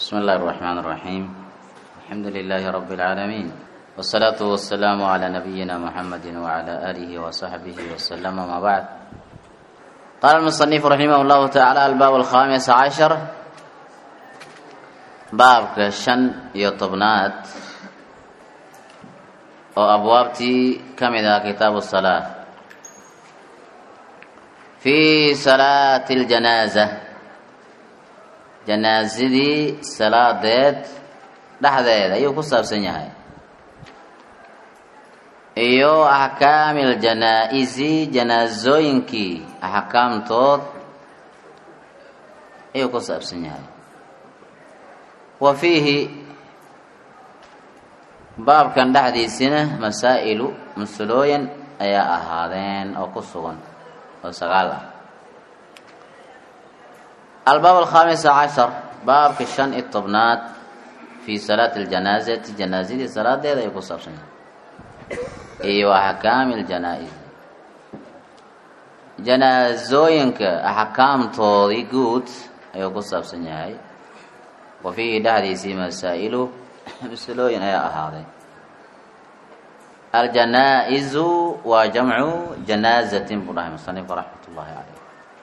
بسم الله الرحمن الرحيم الحمد لله رب العالمين والصلاة والسلام على نبينا محمد وعلى آله وصحبه وسلم ما بعد قال المصنف رحمه الله تعالى الباب الخامس عشر baabka shan iyo tobnaad oo abwaabtii ka mid ah kitaabu salaa fii salaati ljanaaza janaasadii salaadeed dhexdeeda ayuu ku saabsan yahay iyo axkaami ljanaa-isi janaasooyinkii axkaamtood ayuu ku saabsan yahay wa fiihi baabkan dhexdiisina masaa'ilu masalooyin ayaa ahaadeen oo ku sugan oo sagaal ah albaab alkhaamisa cashar baabka shan iyo tobnaad fii salaati ljanaasati janaasadii salaadeeda ayuu ku saabsan yahay iyo axkaami ljanaa-is janaasooyinka axkaamtoodii guud ayuu ku saabsan yahay wa fiihi dhexdiisii masaa'ilu masalooyin ayaa ahaaday aljanaa-isu waa jamcu janaazatin buu dhahay musanifku raxmat ullaahi caleyh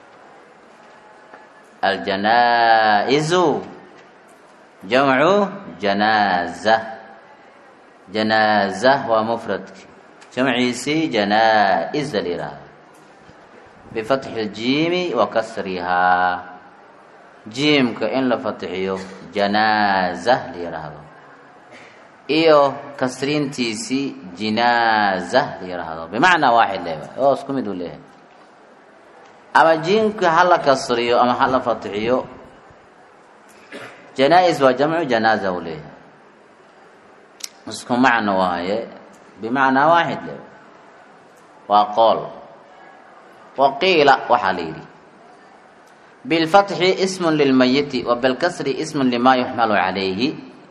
aljanaa-isu jamcu janaaza janaaza waa mufradki jamciisii janaa-isa la yihahda bifatxi ljiimi wa kasrihaa jiimka in la fatixiyo janaaza la yidhaahdo iyo kasriintiisii jinaaza la yidhaahdo bimacnaa waaxid leeba oo isku mid uu leeyahay ama jiimka ha la kasriyo ama ha la fatixiyo janaa-is waa jamcu janaaza uu leeyahay isku macno waaye bimacnaa waaxid leeba waa qool waqiila waxaa la yidhi bilfatxi ismun lilmayiti wa bilkasri ismun limaa yuxmalu calayhi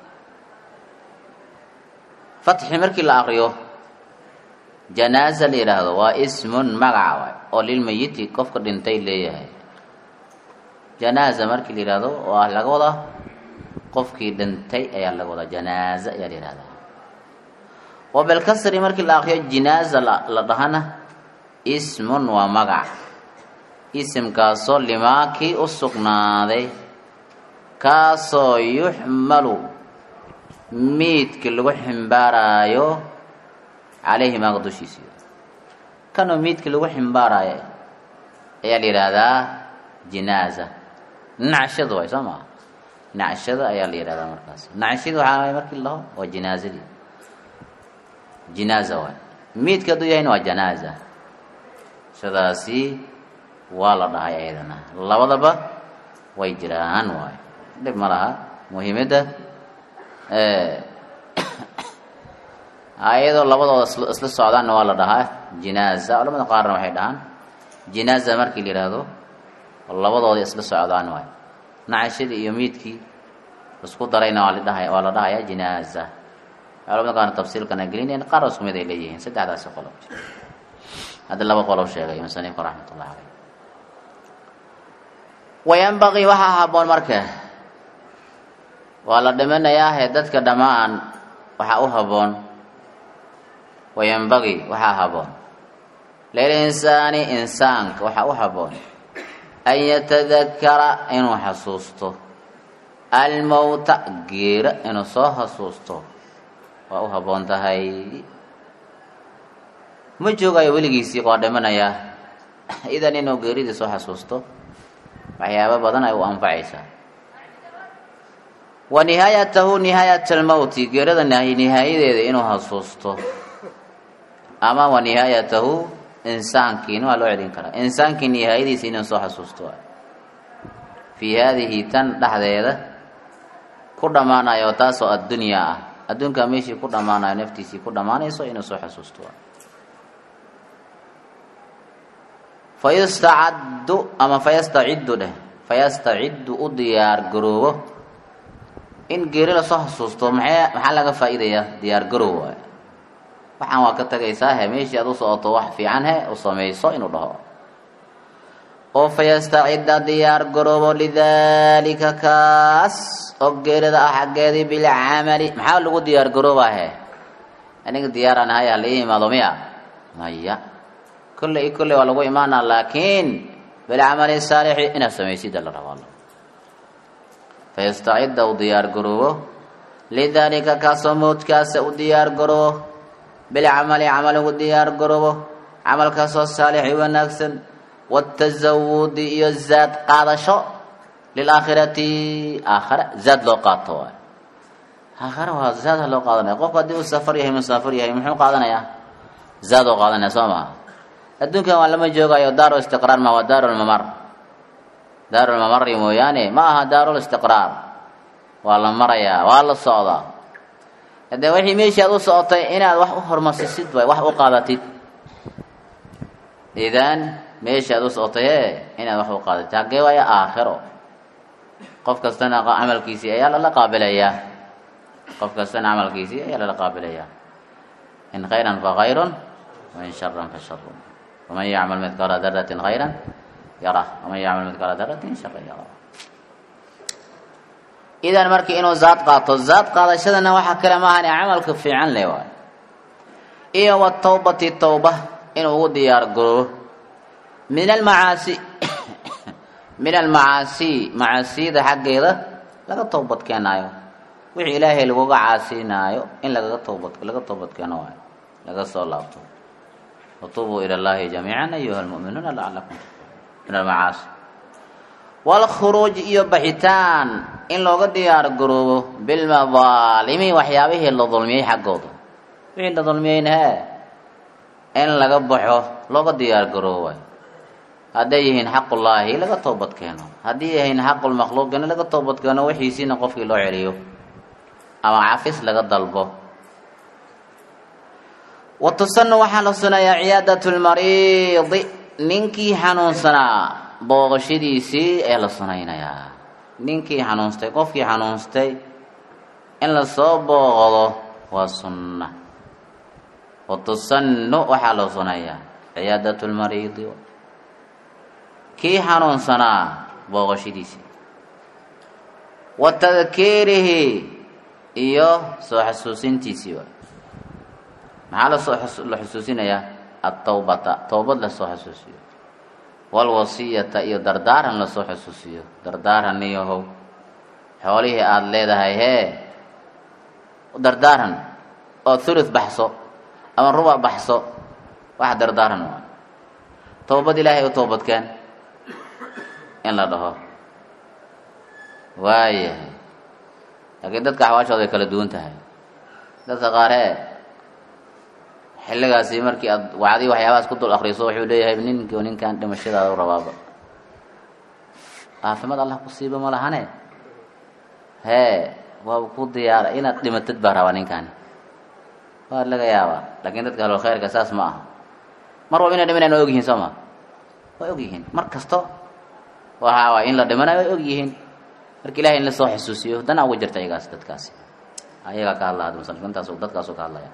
fatxi markii la aqriyo janaaza la yidhaahdo waa ismun magaca waay oo lilmayiti qofka dhintay leeyahay janaaza markii la yidhahdo waa laga wadaa qofkii dhintay ayaa laga wadaa janaaza ayaa la yihahdaa wa bilkasri markii la aqriyo jinaaza la dhahana ismun waa magac isimkaasoo limaakii u sugnaaday kaasoo yuxmalu miidka lagu ximbaaraayo calayhi maaga dushiisa kanoo miidka lagu ximbaaraayo ayaa la yidhaahdaa jinaaza nacshada waay soo maa nacshada ayaa la yidhahdaa markaas nacshada waxaa markii laho waa jinaazadii jinaaza waay miidka hadduu yahayna waa janaaza shadaasi waa la dhahay ayadana labadaba way jiraan waayo dhib ma laha muhiimadda ayadoo labadooda isla socdaanna waa la dhahaa jinaaza culamada qaarna waxay dhahaan jinaaza markii la yidhaahdo labadooda isla socdaan waayo nacashadii iyo miidkii isku darayna waa ladhahay waa la dhahaya jinaaza culamada qaarna tafsiilkana gelinayan qaar isku mid ay leeyihiin saddexdaasi qolob hadda laba qolob sheegay musanifku raxmat ullahi caleyh wayanbaqii waxaa haboon marka waa la dhimanayaahe dadka dhammaan waxaa u haboon wayanbaqii waxaa haboon lilinsaani insaanka waxaa u haboon an yatadakara inuu xasuusto almowta geera inuu soo xasuusto waa u haboon tahay ma joogayo weligiisii waa dhimanayaa idan inuu geeridii soo xasuusto waxyaaba badan ay u anfacaysaa wa nihaayatahu nihaayat almowti geerada nihaayadeeda inuu xasuusto ama wa nihaayatahu insaankiina waa loo celin karaa insaankii nihaayadiisa inuu soo xasuusto fii haadihi tan dhexdeeda ku dhammaanayo taasoo addunyaa ah adduunkaa meeshii ku dhammaanayo naftiisii ku dhammaanayso inuu soo xasuusto fayustacaddu ama fayastaciddu dheh fayastaciddu u diyaar garoobo in geeri lasoo xasuusto maxay maxaa laga faa'iidayaa diyaar garoob waay waxaan waa ka tagaysaa he meeshii aad u socoto wax fiican he u samayso inuu dhaho oo fayastacida diyaar garoobo lidaalika kaas oo geerida ah xaggeedii bilcamali maxaa lagu diyaar garoobahe aniga diyaaraan ahay hala ii imaado miya maya kolle i kolle waa lagu imaanaa laakiin bilcamali saalixi inaad samaysida la rabaa fayastacida u diyaar garoobo lidaalika kaasoo mawdkaasa u diyaar garoobo bilcamali camal ugu diyaar garoobo camalkaasoo saalixi wanaagsan watasawudi iyo zaad qaadasho lilaakhirati aakhare zaad loo qaato waay aakhare waa zaada loo qaadanaya qofku haddii uu safar yahay musaafir yahay muxuu qaadanayaa zaad oo qaadanaya soo maha adduunkan waa lama joogayo daaru istiqraar ma waa daaru lmamar daaru lmamari mooyaane ma aha daarul istiqraar waa la marayaa waa la socdaa haddee wixii meeshii aad u socotay inaad wax u hormarsisid waay wax u qaadatid idan meeshii aad u socotay e inaad wax u qaadatid haggee waayo aakhiro qof kastana camalkiisii ayaa lala qaabilayaa qof kastana camalkiisii ayaa lala qaabilayaa in khayran fa khayrun wain sharan fa sharun waman yacmal midqaala daratin khayran yarah waman yacmal midqaala daratin sharan yarah idan markii inuu zaad qaato zaad qaadashadana waxaa kale maahan camalka fiican le waay iyo watawbati tawba inuu ugu diyaar garoobo min almacaasi min almacaasi macaasiyada xaggeeda laga towbad keenaayo wixii ilaahay laguga caasinaayo in lagaga towbad laga towbad keeno waayo laga soo laabto watuubuu ila llahi jamiican ayuha lmu'minuuna lacalakum min almacaasi waalkhuruuj iyo baxitaan in looga diyaar garoobo bilmadaalimi waxyaabihii la dulmiyey xaggooda wixii la dulmiyeyna hee in laga baxo looga diyaar garoobo waay hadday yihiin xaqullaahi laga toobad keeno haddii yihiin xaqulmakhluuqina laga toobad keeno wixiisiina qofkii loo celiyo ama cafis laga dalbo wa tusanu waxaa la sunayaa ciyaadat lmariidi ninkii xanuunsanaa booqashadiisii ee la sunaynayaa ninkii xanuunstay qofkii xanuunstay in lasoo booqdo waa sunna wa tusanu waxaa la sunayaa ciyaadat lmariidi kii xanuunsanaa booqashadiisii wa tadkiirihi iyo soo xasuusintiisii waay maxaa lasoo la xusuusinayaa atawbata towbad lasoo xasuusiyo walwasiyata iyo dardaaran lasoo xusuusiyo dardaaran iyohow xoolihii aada leedahay hee dardaaran oo thuluth baxso ama ruba baxso wax dardaaran waa towbad ilaahay u toobadkeen in la dhaho waayahay laakiin dadka axwaashooda ay kala duwan tahay dadka qaaree xilligaasi markii aad wacdii waxyaabahaas ku dul akriso wuxuu leeyahay ninki ninkan dhimashadaada u rabaaba caafimaad allah ku siiba ma lahane hee waaba ku diyaara inaad dhimatid baa rabaa ninkani waa laga yaabaa laakiin dadka halol khayrka saas ma aha mar walba inay dhimanayaan waa og yihiin soo ma waa og yihiin mar kasto waxa waay in la dhimanayo way og yihiin marka ilahay in lasoo xusuusiyo dana ugu jirta iyagaas dadkaasi ayagaa ka hadla hadda musanifka intaas dadkaasu ka hadlaya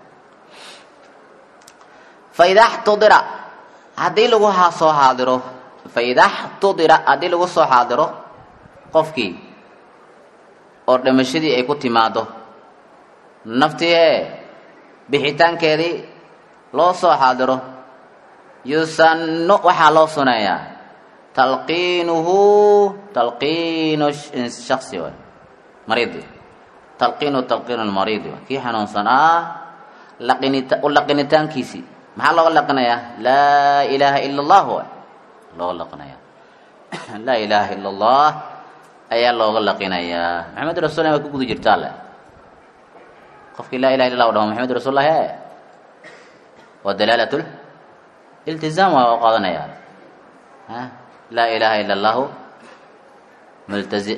faida xtudira haddii lagu soo xaadiro faida xtudira haddii lagu soo xaadiro qofkii oo dhimashadii ay ku timaado naftii ee bixitaankeedii loo soo xaadiro yusannu waxaa loo suneeyaa talqiinuhu talqiinu shaksi waay mariidi talqiinu talqiinu lmariidi waay kii xanuunsan ah laqinita u laqinitaankiisii maxaa looga laqinayaa laa ilaaha ila allah waay looga laqinayaa laa ilaaha ila allah ayaa looga laqinayaa maxamed rasulla way ku guda jirtaa le qofkii laa ilaha illa lah dhaho maxamed rasullahi e waa dalaalat iltizaam waa u qaadanaya laa ilaha ila allahu multazi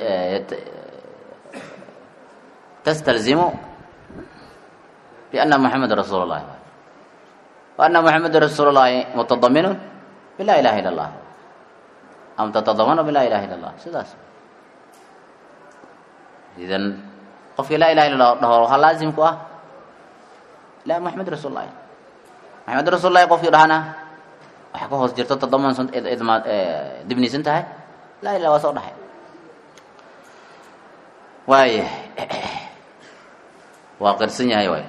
tastalzimu biana muxameda rasuul llahi wa ana muxameda rasuul llahi mutadaminun bila ilaha illa allah am tatadamanu bila ilaha illa allah sidaas idan qofkii laa ilaha illa lah dhaho waxaa laazim ku ah la muxamed rasuul llahi maxamed rasuul lahi qofkii dhahana waxa ka hoos jirto toddoban dibnisan tahay laa ilaa waa soo dhaxay waaya waa qirsan yahay waay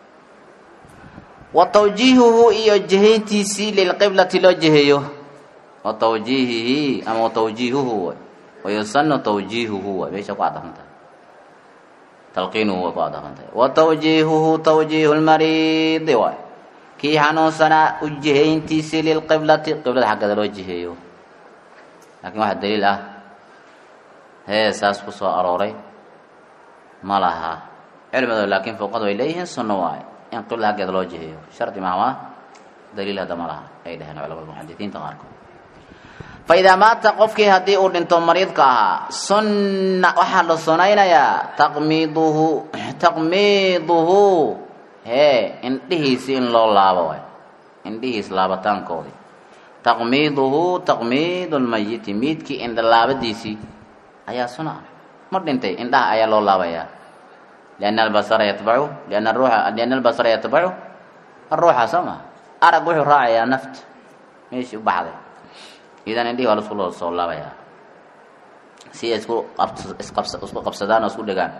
wa tawjiihuhu iyo jihayntiisii lilqiblati loo jiheeyo wa tawjiihihi ama wa tawjiihuhu waay wayusanu tawjiihuhu waay meesha ku cadafan tahay talqiinuhu way ku cadafan tahay wa tawjiihuhu tawjiihu lmariidi waay kii xanuunsanaa u jihayntiisii lilqiblati qiblada xaggeeda loo jiheeyo laakiin waxaa daliil ah hee saas ku soo arooray ma laha cilmado laakiin fuqadu ay leeyihiin sunno waaye in qibla xaggeeda loo jiheeyo shardi mahma daliil hadda ma laha ay dhaheen culamada muxadisiinta qaarkood fa idaa maata qofkii haddii uu dhinto mariidka ahaa sunna waxaa la sunaynayaa taqmiiduhu taqmiiduhu hee indhihiisi in loo laabo waay indhihiis laabataankoodii taqmiiduhu taqmiidu lmayiti miidkii indha laabadiisii ayaa suna ah ma dhintay indhaha ayaa loo laabayaa lianna albasara yatbacu lianna ruuxa lianna albasara yatbacu aruuxa soo maha arag wuxuu raacayaa nafta meeshii u baxday idan indhihi waa lasku loo soo laabayaa si ay isku qabs isqabs isku qabsadaan oo isku dhegaan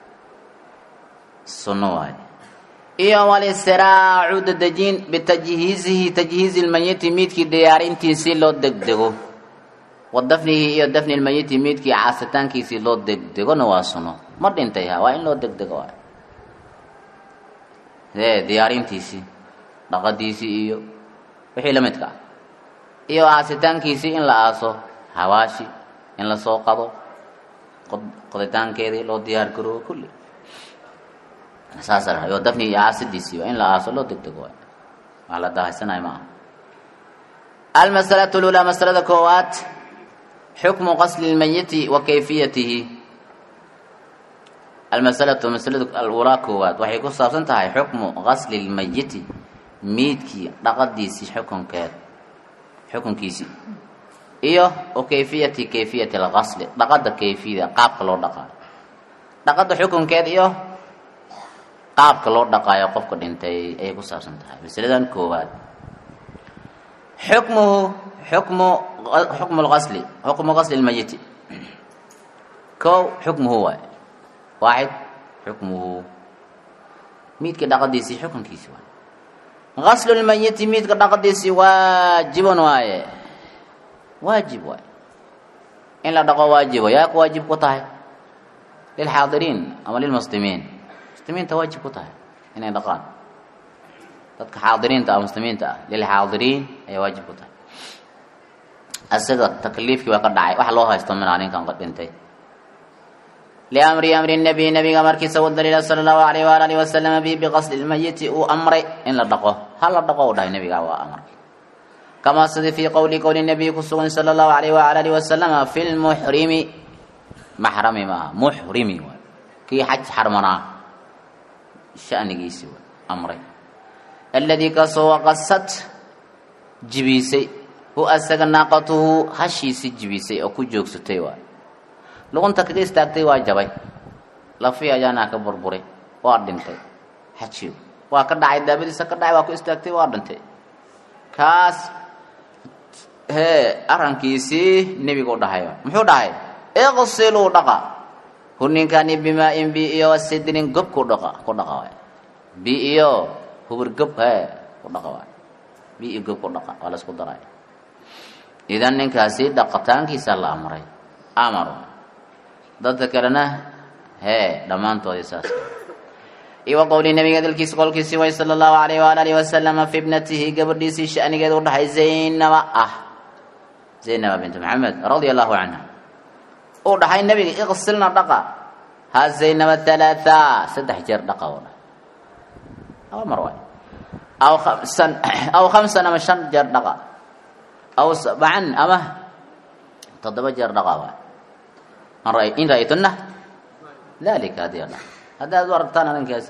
sunno waaye iyo walistiraacu dadejin bitajhiizihi tajhiizi lmayiti miidkii diyaarintiisii loo degdego wa dafnihi iyo dafni lmayiti miidkii caasitaankiisii loo degdegona waa suno ma dhintay ha waa in loo degdego waay ee diyaarintiisii dhaqadiisii iyo wixii la midka ah iyo aasitaankiisii in la aaso hawaashi in lasoo qado qoditaankeedii loo diyaar garoobo kulli saasa la yo dafni iyo aasidiisii waa in la aaso loo degdego waay wax la dahaysanayo ma aha almasalatu lulaa masalada koowaad xukmu qasli lmayiti wa kayfiyatihi almasalatu masalada alulaa koowaad waxay ku saabsan tahay xukmu qasli lmayiti miidkii dhaqadiisii xukunkeed xukunkiisii iyo wa kayfiyati kayfiyati alqasli dhaqada kayfiyada qaabka loo dhaqaayo dhaqada xukunkeed iyo qaabka loo dhaqaayo qofka dhintay ayay ku saabsan tahay masaladan koowaad xukmuhu xukmu xukmu lqasli xukmu qasli lmayiti kow xukmuhu waay waaxid xukmuhu miidka dhaqadiisii xukunkiisi waay qaslu lmayiti miidka dhaqadiisii waajibun waaye waajib waay in la dhaqo waajibo yaa ku waajib ku tahay lilxaadiriin ama lilmuslimiin muslimiinta waajib ku tahay inay dhaqaan dadka xaadiriinta ah muslimiinta ah lilxaadiriin ayay waajib ku tahay isaga takliifkii waa ka dhacay wax loo haysto minaa ninkan dhintay liamri amri nabiy nabiga markiisa u daliila sala allahu alayh waala alihi wasalama bi biqasli lmayiti uu amray in la dhaqo ha la dhaqo u dhahay nabiga waa amarkay kamaa sidii fii qowli qowli nabiy ku sugan sala allahu alayh waala alihi wasalama fi lmuxrimi maxrami maaha muxrimi waay kii xaj xarmanaa shanigiisii waay amray alladii kaasoo waqasad jibiisay hu asaga naaqatuhu hashiisii jibisay oo ku joogsatay waay luqunta kaga istaagtay waa jabay lafi ayaanaa ka burburay waa dhintay xajiyo waa ka dhacay daabadiisa ka dhacay waa ku istaagtay waa dhintay kaas hee arrankiisii nebigu dhahay muxuu dhahay iqsiluu dhaqa hu ninkani bimaa-in bi iyo wasidrin gob ku dhaqa ku dhaqa waay bi iyo hubur gob hee ku dhaqa waay bi iyo gob ku dhaqa waa la isku daray idan ninkaasi dhaqitaankiisa la amray amar dadka kalena hee dhammaantoodii saas iyo wa qowli nabiga dalkiisa qolkiisii way sala allahu alayh waala alihi wasalama fi ibnatihi gabadhiisii shanigeed u dhahay zaynaba ah zaynaba bint maxamed radia allahu canha uu dhahay nabiga iqsilna dhaqa ha zaynaba halaatha saddex jeer dhaqa u dhahay laba mar waay aw khamsan aw khamsan ama shan jeer dhaqa aw sabcan ama toddoba jeer dhaqa waay in ra-aytunna dalika haddii a dha haddi aad u aragtaan arrinkaasi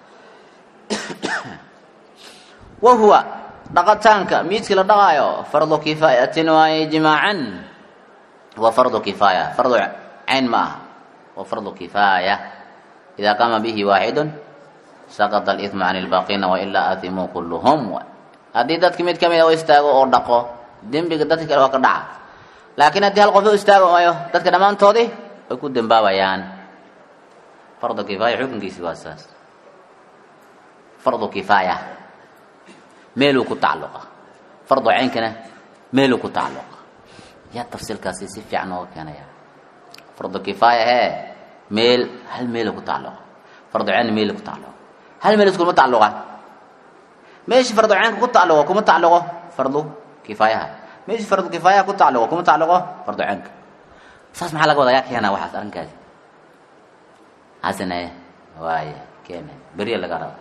wa huwa dhaqataanka miidkii la dhaqaayo fardu kifaayatin waaye ijmaacan waa fardu kifaaya fardu cayn ma aha waa fardu kifaaya idaa qaama bihi waaxidun saqada alithmu can ilbaaqiina wailaa athimuu kulluhum haddii dadki mid ka mid a u istaago oo dhaqo dembiga dadka kale waa ka dhaca laakiin haddii hal qof u istaago maayo dadka dhammaantoodii way ku dembaabayaan fardu kifaaya xukunkiisi waa saas fardu kifaaya meeluu ku tacalluqa fardu caynkana meeluu ku tacalluqa yaa tafsiilkaasi si fiican nooga keenaya fardu kifaaya hee meel hal meeluu ku tacalluqa fardu caynna meeluu ku tacalluqa hal meel iskuma tacalluqa meeshii fardu caynka ku tacalluqo kuma tacalluqo fardu kifaayaha meeshii fardu kifaayaha ku tacalluqo kuma tacalluqo fardu caynka saas maxaa laga wadaa yaa keena waxaas arrinkaasi hasane waaya keena beriya laga raba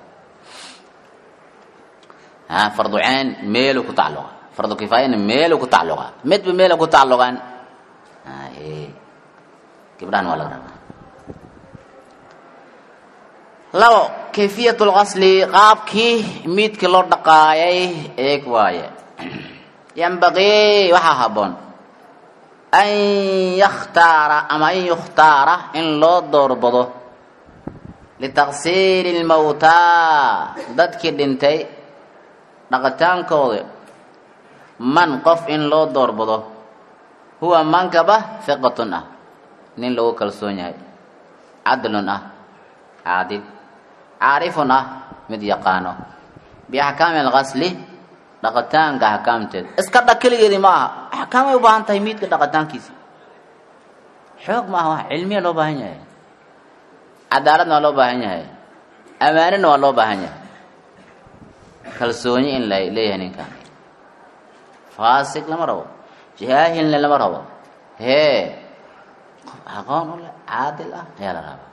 ha fardu cayn meeluu ku tacalluqa fardu kifaayana meeluu ku tacalluqa midba meela ku tacalluqan haye gabdhahan waa laga rabaa labo kayfiyat lqasli qaabkii miidka loo dhaqaayay eeg waaye yambaqii waxaa habboon an yakhtaara ama an yukhtaara in loo doorbado litaqsiiri lmawtaa dadkii dhintay dhaqitaankooda man qof in loo doorbado huwa mankaba fiqatun ah nin lagu kalsoon yahay cadlun ah caadil caarifun ah mid yaqaano biaxkaami alqasli dhaqitaanka axkaamteeda iska dha keligeedii ma aha axkaamay u baahan tahay miidka dhaqitaankiisa xoog ma aha wax cilmiya loo baahan yahay cadaaladna waa loo baahan yahay amaanina waa loo baahan yahay kalsooni in la leeyahay ninkan faasig lama rabo jaahilna lama rabo hee qof aqoon u leh caadil ah ayaa la rabaa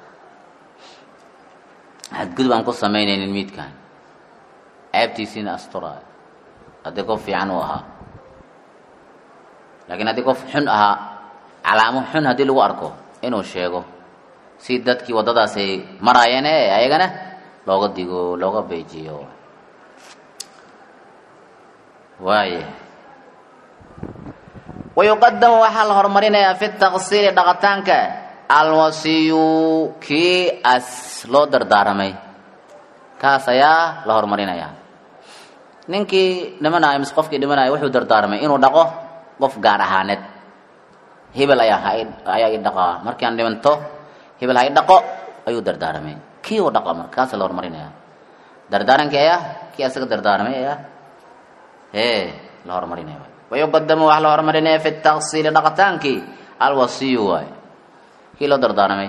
xadgudub aan ku samaynaynin miidkan ceebtiisiina asturaayo haddii qof fiican uu ahaa laakiin haddii qof xun ahaa calaamo xun haddii lagu arko inuu sheego si dadkii waddadaas ay maraayeen ee ayagana looga digo looga beejiyo waaya wayuqadamu waxaa la horumarinayaa fi taqsiiri dhaqitaanka alwasiyu kii as loo dardaaramay kaas ayaa la horumarinayaa ninkii dhimanayo mise qofkii dhimanayo wuxuu dardaaramay inuu dhaqo qof gaar ahaaneed hebel ayaa ayaa i dhaqaa markaan dhimanto hebel ha i dhaqo ayuu dardaaramay kii uu dhaqa markaasa la horumarinayaa dardaarankii ayaa kii asaga dardaaramay ayaa ee la horumarinaya wayuqadamu waxaa la horumarinaya fi taqsiili dhaqitaankii alwasiyu waay kii loo dardaaramay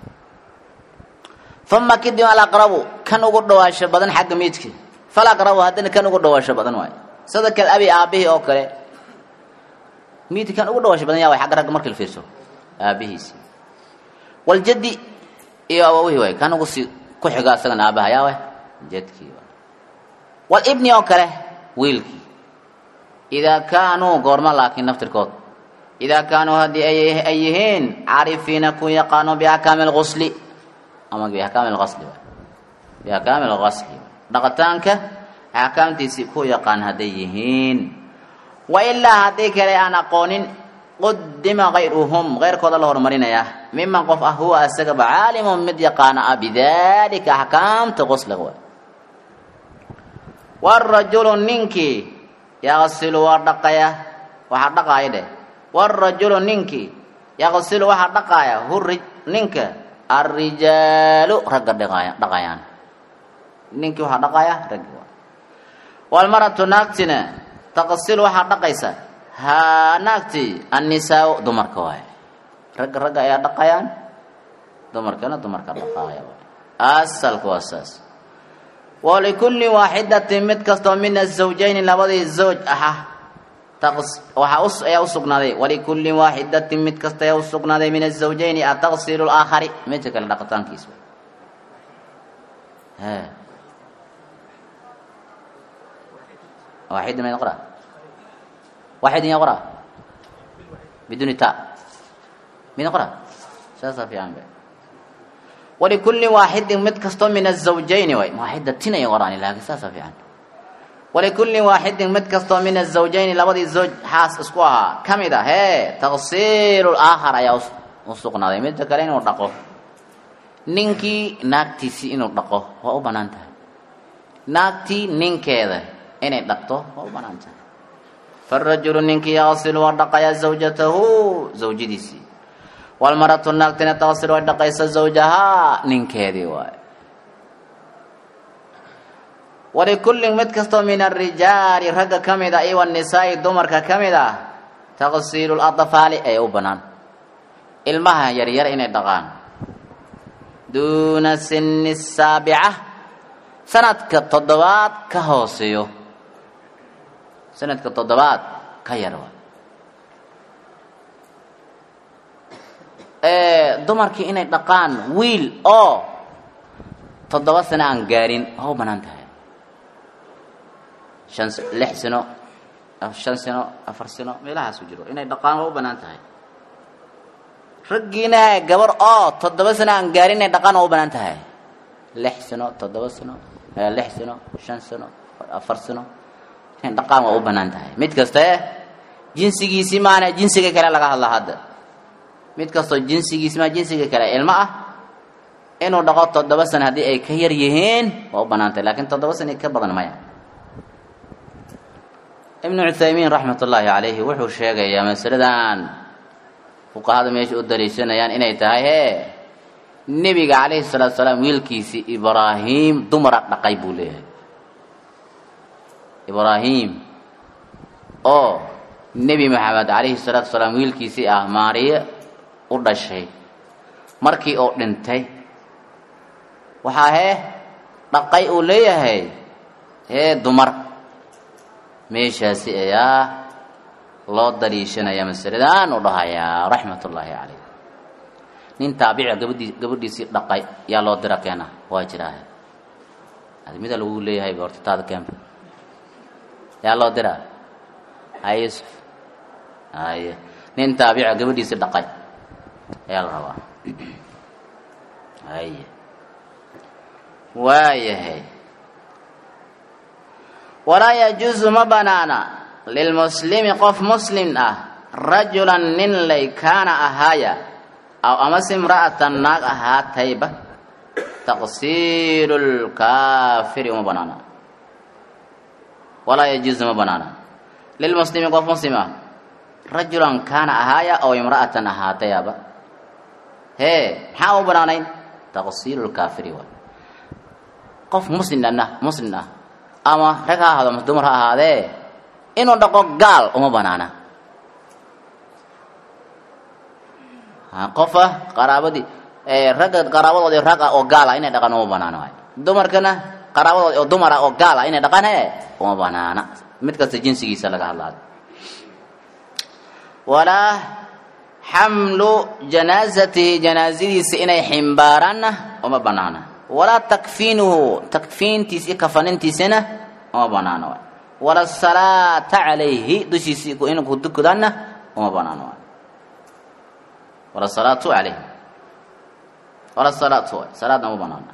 uma kadib alaqrabu kan ugu dhawaasho badan xagga miidka falaqrabu haddana kan ugu dhawaasho badan waay sida kal abi aabihii oo kale miidka kan ugu dhawaasho badan yaa way xagga ragga markii la fiirso aabihiisi waljaddi iyo awawihii waay kan ugu si ku xiga asagan aabaha yaa way jadkii waay walibni oo kale wiilkii idaa kaanuu goorma laakiin naftirkood idaa kaanuu haddii ay yihiin caarifiina ku yaqaano biakaami lgusli ama biakaami lqasli biakaami lqasli dhaqitaanka axkaamtiisii ku yaqaan hadday yihiin wa ilaa haddii kale aan aqoonin qudima kayruhum keyrkooda la horumarinayaa miman qof ah huwa asagaba caalimun mid yaqaana ah bidalika axkaamta qusliga waay warajulu ninkii yaqsilu waa dhaqaya waxaa dhaqaaya dheh warajulu ninkii yaqsilu waxaa dhaqaaya hu ninka alrijaalu ragga dhaqaya dhaqayaan ninkii waxaa dhaqaya raggi waa walmaratu naagtina taqsilu waxaa dhaqaysa haa naagtii annisaa dumarka waay ragga ragga ayaa dhaqayaan dumarkana dumarka dhaqaaya waay asalku waa saas walikulli waaxidatin mid kastoo min azawjayni labadii zawj aha waxaa ayaa usugnaaday walikulli waaxidatin mid kasta ayaa usugnaaday min azawjayni ataqsilu laakhari midka kale dhaqitaankiisa waaxid ma qora waaxid ya qora biduni ta mina qora saasaa fiican be walikulli waaxidin mid kastoo min azawjayni way waaxidatin ay qoraan laakiin saasaa fiican walikulli waaxidin mid kastoo min azawjayni labadii zawj xaas isku ahaa ka mid a hee taqsiilu laakhar ayaa u sugnaaday midda kale inuu dhaqo ninkii naagtiisii inuu dhaqo waa u bannaan tahay naagtii ninkeeda inay dhaqto waa u banaan tahay farajulu ninkii yaqsilu waa dhaqayaa zawjatahu zawjadiisii walmaratu naagtina taqsilu way dhaqaysa zawjahaa ninkeedii waay walikullin mid kastoo min arijaali ragga ka mid a iyo wanisaa'i dumarka ka mid ah taqsiilu ladfaali ee u bannaan ilmaha yaryar inay dhaqaan duuna sini saabica sanadka toddobaad ka hooseeyo sanadka toddobaad ka yar dumarkii inay dhaqaan wiil oo toddoba sano aan gaarin waa u bannaan tahay shan lix sano shan sano afar sano meelahaasu jiro inay dhaqaan waa u bannaan tahay raggiina gabar oo toddoba sano aan gaarin inay dhaqaan waa u bannaan tahay lix sano toddoba sano lix sano shan sano afar sano inay dhaqaan waa u bannaan tahay mid kaste jinsigiisii maana jinsiga kale laga hadla hadda mid kastoo jinsigiisi maa jinsiga kale ilmo ah inuu dhaqo toddoba sano haddii ay ka yar yihiin waa u bannaan tahay lakiin toddoba sano ka badan maya ibnu cuthaymiin raxmat ullaahi calayhi wuxuu sheegayaa masaladan fuqahada meesha u daliishanayaan inay tahay hee nebiga calayhi salaatu salaam wiilkiisii ibraahim dumara dhaqay buu leeyahay ibraahim oo nebi maxamed calayhi salaatu salaam wiilkiisii ah maariye u dhashay markii uu dhintay waxaa hee dhaqay uu leeyahay hee dumar meeshaasi ayaa loo daliishanaya masaladan u dhahayaa raxmat ullaahi calayh nin taabica gabadhii gabadhiisii dhaqay yaa loo dira keena waa jiraahe admida lagu leeyahay horta taada keenba yaa loo diraa haye yusuf haye nin taabica gabadhiisii dhaqay ayaa la rabaa haye waayahay walaa yajuusu ma banaana lilmuslimi qof muslim ah rajulan nin lay kaana ahaaya aw amase imra'atan naag ahaatayba taqsiilu lkaafiri uma banaana walaa yajuusu ma banaana lilmuslimi qof muslim ah rajulan kaana ahaaya aw imra'atan ahaatayaba hee maxaa u banaanayn taqsiilu lkaafiri waay qof muslimna muslim ah ama rag ha ahaado ama dumar ha ahaadee inuu dhaqo gaal uma banaana qofa qaraabadii ragga qaraabadoodii rag ah oo gaal ah inay dhaqaan uma banaana waay dumarkana qaraabadoodi oo dumar ah oo gaal ah inay dhaqaan he uma banaana mid kasta jinsigiisa laga hadlaayo walaa xamlu janaazatihi janaazadiisa inay ximbaaraanna uma banaana walaa takfiinuhu takfiintiis iyo kafanintiisana uma banaana waay wala salaata calayhi dushiisi in ku dukudaanna uma banaana waay wala salaatu calayhi wala salaatu waay salaadna uma banaana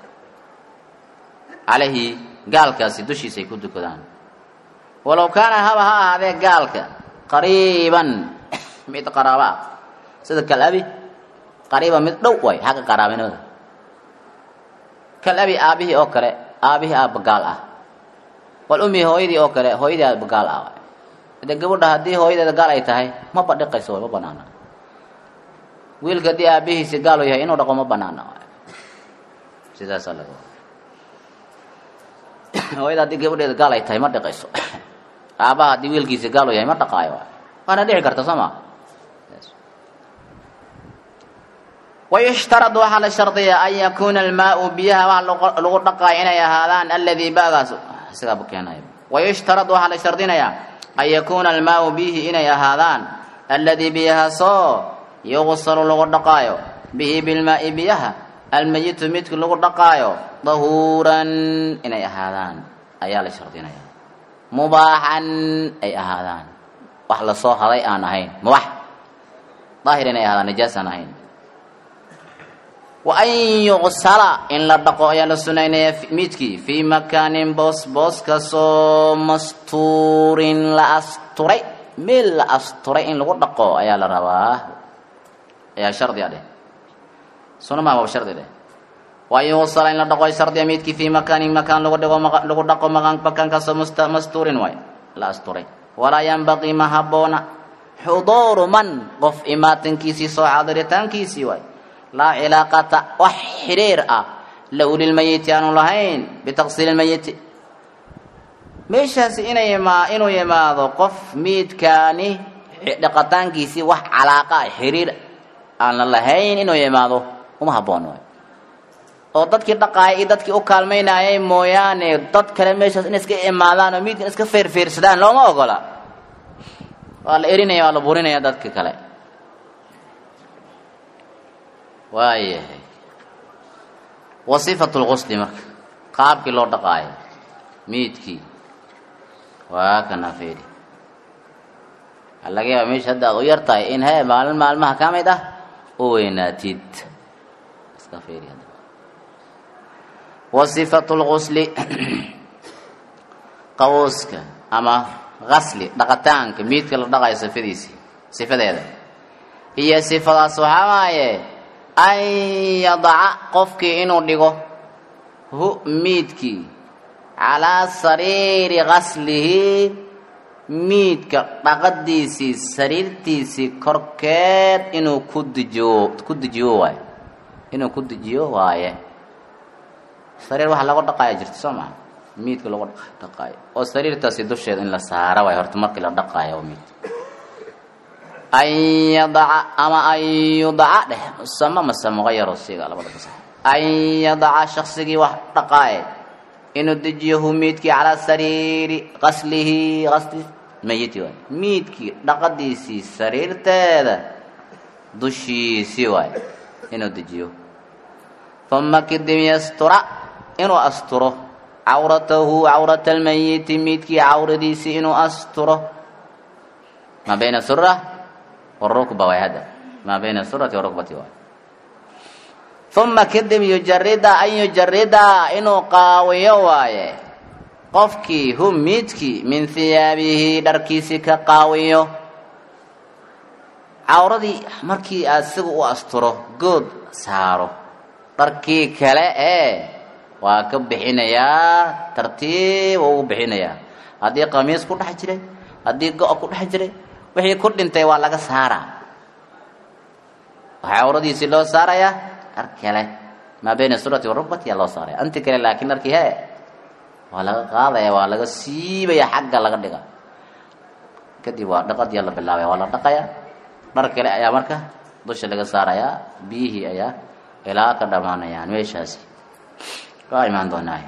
calayhi gaalkaasi dushiisa ay ku dukadaan walow kaana haba ha ahaadee gaalka qariiban mid qaraabo ah sida kalabi qariiban mid dhow waay xagga qaraabinimada kalabi aabihii oo kale aabihii aabba gaal ah wal ummihi hooyadii oo kale hooyadii aabba gaal ah de gabadha haddii hooyadeeda gaal ay tahay ma badhiqayso way ma banaana wiilka haddii aabihiisi gaal u yahay inuu dhaqo ma banaana sidaasaa laga hooyada haddii gabadheeda gaal ay tahay ma dhiqayso aabaha haddii wiilkiisi gaal u yahay ma dhaqaayo waana dhici karta soo ma wayushtarad waxaa la shardiyaa an yakuuna almaau biyaha waxa lagu dhaqaayo inay ahaadaan aladii bagaas sigaaba keenaya wayushtarad waxaa la shardinayaa an yakuuna almaau bihi inay ahaadaan aladii biyahaasoo yuqsalu lagu dhaqaayo bihi bilmaai biyaha almayitu midku lagu dhaqaayo dahuuran inay ahaadaan ayaa la shardinaya mubaaxan ay ahaadaan wax lasoo haday aan ahayn mubax daahir inay ahaadaan najaas aan ahayn wa an yuqsala in la dhaqo ayaa la sunaynaya midkii fii makaanin boos booskasoo mastuurin la asturay meel la asturay in lagu dhaqo ayaa la rabaa ayaa shardi a dheh suna maa waa shardi dheh waa in wasala in la dhaqo shardiya miidkii fii makaanin makaan lagu dhigo lagu dhaqo makaankaasoo mastuurin waay la asturay walaa yanbaqii ma habboona xuduuru man qof imaatankiisii soo xaadiritaankiisii waay laa cilaaqata wax xidhiir ah lahu lilmayiti aanu lahayn bitaqsiili lmayiti meeshaasi inay imaa inuu yimaado qof miidkaani dhaqataankiisii wax calaaqa ah xiriir aan la lahayn inuu yimaado uma habboon waay oo dadkii dhaqaaya iyo dadkii u kaalmaynayay mooyaane dad kale meeshaas inay iska imaadaan oo miidkan iska feerfeersadaan looma ogola waa la erinaya waa la burinaya dadka kale waayahay wa sifatu lqusli marka qaabkii loo dhaqaayo miidkii waa kana feeri waxaa laga yaaba meesha hadda aad u yar tahay in hee maalin maalmaha ka mid ah u weynaatid iska feeri hadda wa sifatu lqusli qawuuska ama qasli dhaqataanka miidka la dhaqayo sifadiisii sifadeeda iyo sifadaas waxaa waaye an yadaca qofkii inuu dhigo hu miidkii calaa sariiri qaslihi miidka dhaqadiisii sariirtiisii korkeed inuu ku dejiyo ku dejiyo waaye inuu ku dejiyo waaye sariir waxa lagu dhaqaaya jirta soo maa miidka lagu dhaqaayo oo sariirtaasi dusheeda in la saara waayo horta markii la dhaqaayo oo miid an yadaca ama an yudaca dheh musama mase muqayaro siga labada bas an yadaca shaksigii wax dhaqaaye inuu dejiyo hu miidkii calaa sariiri qaslihi qasli mayiti waay miidkii dhaqadiisii sariirteeda dushiisii waay inuu dejiyo uma kadib yastura inuu asturo cawratahu cawrata almayiti miidkii cawradiisii inuu asturo maa bayna sura warukba waay hadda maa bayna surati warukbati waay uma kadib yujarida an yujarida inuu qaawiyo waaye qofkii hu miidkii min hiyaabihi dharkiisii ka qaawiyo cawradii markii aad siga u asturo good saaro dharkii kale ee waa ka bixinayaa tartiib ugu bixinayaa haddii qamiis ku dhex jiray haddii go- ku dhex jiray wixii ku dhintay waa laga saaraa waxaa cawradiisii loo saarayaa dhar kale maa bayna surati warukbati yaa loo saaraya inti kale laakiin dharkii hee waa laga qaadaya waa laga siibaya xagga laga dhiga kadib waa dhaqadiyaa la bilaabaya waa la dhaqaya dhar kale ayaa marka dusha laga saarayaa biyihii ayaa ilaa ka dhammaanayaan meeshaasi waa imaan doonaa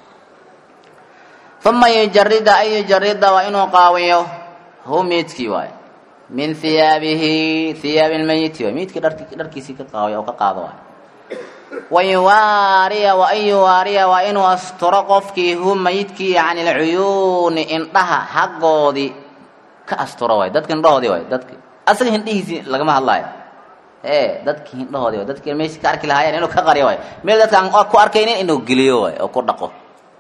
uma yujarida an yujarida waa inuu qaawiyo hu miidkii waay min hiyaabihi hiyaabi lmayiti waay miidkii dharki dharkiisii ka qaawiyo oo ka qaado waay wayuwaariya wa an yuwaariya waa inuu asturo qofkii hu mayidkii can ilcuyuuni indhaha xaggoodii ka asturo waay dadka indhahoodii waay dadki asaga hindhihiisii lagama hadlaayo ee dadki hindhahoodii waay dadki meeshii ka arki lahaayeen inuu ka qariyo waay meel dadka aan ku arkaynin inuu geliyo waay oo ku dhaqo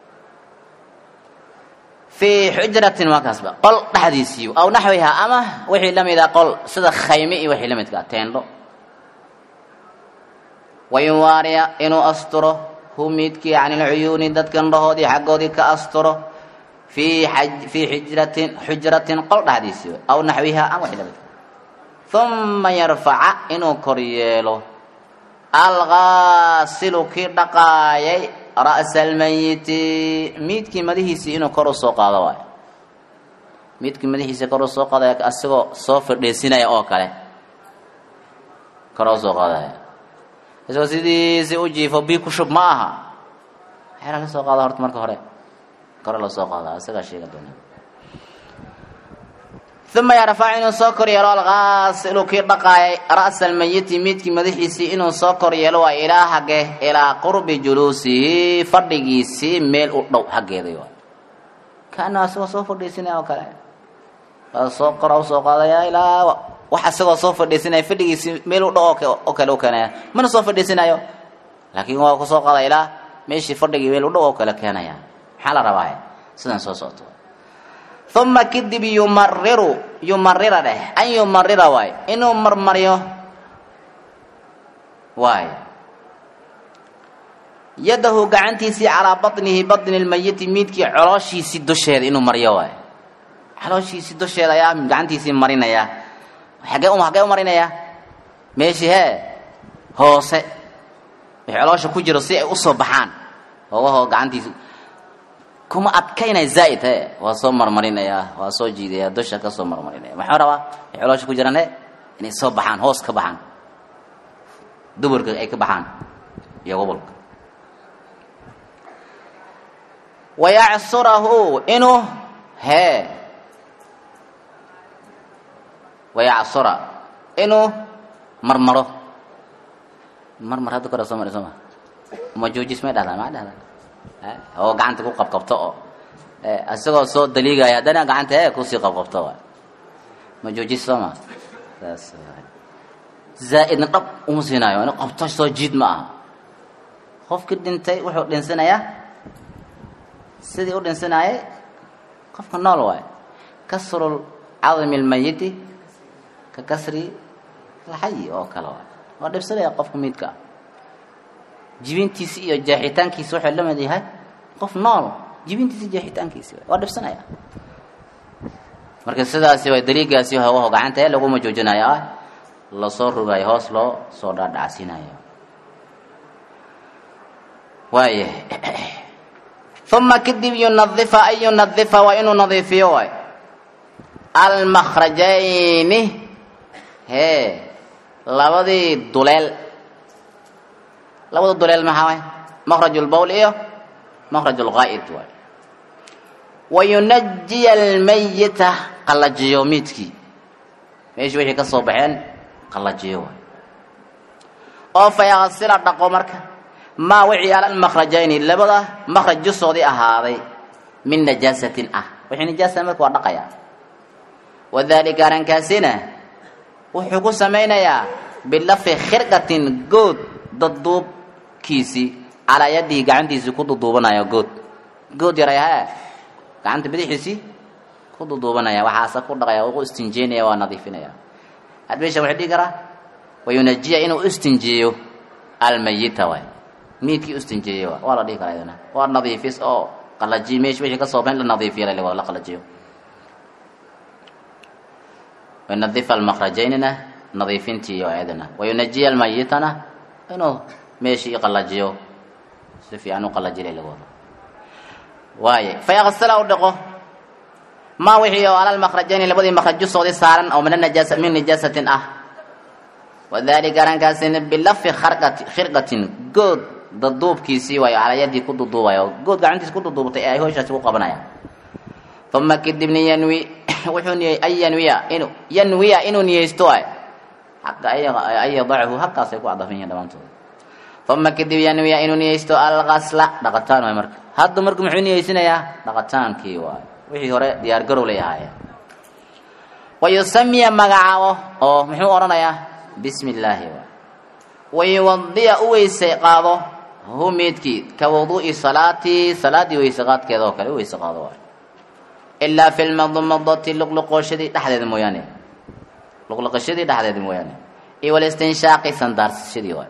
fii xujratin markaasba qol dhexdiisii aw naxwiha ama wixii la mid a qol sida khayme iyo wixii la midka teendho wayuwaariya inuu asturo hu miidkii can ilcuyuuni dadka indhahoodii xaggoodii ka asturo fii fii xijratin xujratin qol dhexdiisii way aw naxwiha ama wixii la midka uma yarfaca inuu kor yeelo algaasilu kii dhaqaayay ra'sa almayiti miidkii madahiisii inuu kor u soo qaado waayo miidkii madaxiisii kor u soo qaadaya asagoo soo fadhiisinaya oo kale kor u soo qaadaya isagoo sidiisi u jiifo bii ku shub ma aha xeera ka soo qaada horta marka hore kore la soo qaada isagaa sheega doona uma yarfac inuu soo kor yeelo algaasilu kii dhaqaayay ra'sa almayiti miidkii madaxiisii inuu soo kor yeelo waa ilaa hage ilaa qurbi juluusihi fadhigiisii meel u dhow xaggeeda waay kaana asagoo soo fadhiisinaya oo kale waa soo kora usoo qaadaya ilaa wax asagoo soo fadhiisinaya fadhigiisii meel u dhow oo kale u keenaya mana soo fadhiisinayo laakiin waa kusoo qaada ilaa meeshii fadhigii meel u dhow oo kale keenaya maxaa la rabaa sidan soo socoto uma kadib yumariru yumarira dheh an yumarira waay inuu marmaryo waay yadahu gacantiisii calaa batnihi batni lmayiti miidkii colooshiisii dusheeda inuu maryo waay calooshiisii dusheeda ayaa gacantiisii marinaya xagee u hagee u marinaya meeshii hee hoose wixii caloosha ku jiro si ay usoo baxaan hoogahoo gacantiisi kuma adkaynaya zaa'id he waa soo marmarinayaa waa soo jiidaya dusha ka soo marmarinaya maxuu rabaa wixii caloosha ku jiraan he inay soo baxaan hoos ka baxaan duburka ay ka baxaan iyo gobolka wayacsurahu inuu hee wayacsura inuu marmaro marmar hadda kore soo mari soo ma ma joojis may dhahdaa maa dhahdaa oo gacanta ku qabqabto oo isagoo soo daliigaya haddana gacanta ee kusii qabqabto waay ma joojis soo ma saas zaa'idna dhab uma siinaayo in qabto soo jiid ma aha qofkii dhintay wuxuu dhinsanayaa sidii u dhinsanaayay qofka nool waay kasru cadami lmayiti ka kasri alxayi oo kale waay waa dhibsanaya qofka midka jibintiisi iyo jeexitaankiisi wuxuu la mid yahay qof nool jibintiisi jeexitaankiisi waay waa dhibsanaya marka sidaasi way daliigaasi hawaho gacanta ee laguma joojinayo ah lasoo rogayo hoos loo soo dhaadhacsiinayo waaya uma kadib yunadifa an yunadifa waa inuu nadiifiyo waay almakrajayni hee labadii duleel labada duleel maxaa waay makraj lbowl iyo makraj lgaa'id waay wayunajiya almayita qallajiyo miidkii meeshii wixii ka soo baxeen qallajiyo waay oo fayaksila dhaqo marka maa wixii ala lmakrajayni labada makraj jusoodii ahaaday min najaasatin ah wixii najaasa marka waa dhaqaya wadalika arrinkaasina wuxuu ku samaynayaa bilafi khirqatin good dadduubkiisii calaa yadihi gacantiisii ku duduubanaya good good yaray hee gacanta bidixiisii ku duduubanaya waxaase ku dhaqaya u istinjeynaya waa nadiifinaya had meesha wuxuu dhihi karaa wayunajiya inuu istinjeeyo almayita waay miidkii istinjeeyo waa la dhihi karaa idana waa nadiifis oo qalajiyo meesha wixii ka soo baxin la nadiifiyo la la qalajiyo wayunadifa almakrajaynina nadiifintii oo iyadana wayunajiya almayitana inuu meeshii qalajiyo si fiican u qalajilay lagu wado waaye fayaksila u dhaqo maa wixii oo ala lmakrajayni labadii makrajjusoodii saaran oo min anajaasa min najaasatin ah wadalika arrinkaasina bilafi kharqati khirqatin good daduubkiisii waayo calaa yadii ku duduubayo good gacantiis ku duduubtay ee ay hooshaasi ku qabanayaan uma kadibna yanwi wuxuu niyey an yanwiya inu yanwiya inuu niyeysto ay xaqa an yadachu halkaasay ku cadafan yihiin dhammaantooda uma kadib yanwiya inuu niyeysto alqasla dhaqataan waay marka hadda marka muxuu niyeysanayaa dhaqataankii waay wixii hore diyaar garow lay ahaayeen wayusamiya magacaabo oo muxuu odhanayaa bismi illaahi waay wayuwadiya u weyse qaado hu meedkii ka wuduu'i salaatii salaaddii weyse qaadkeeda oo kale u weyse qaado waay ilaa fi lmadmadati luqluqooshadii dhexdeeda mooyaane luqluqashadii dhexdeeda mooyaane iyo walistinshaaqi sandaarsashadii waay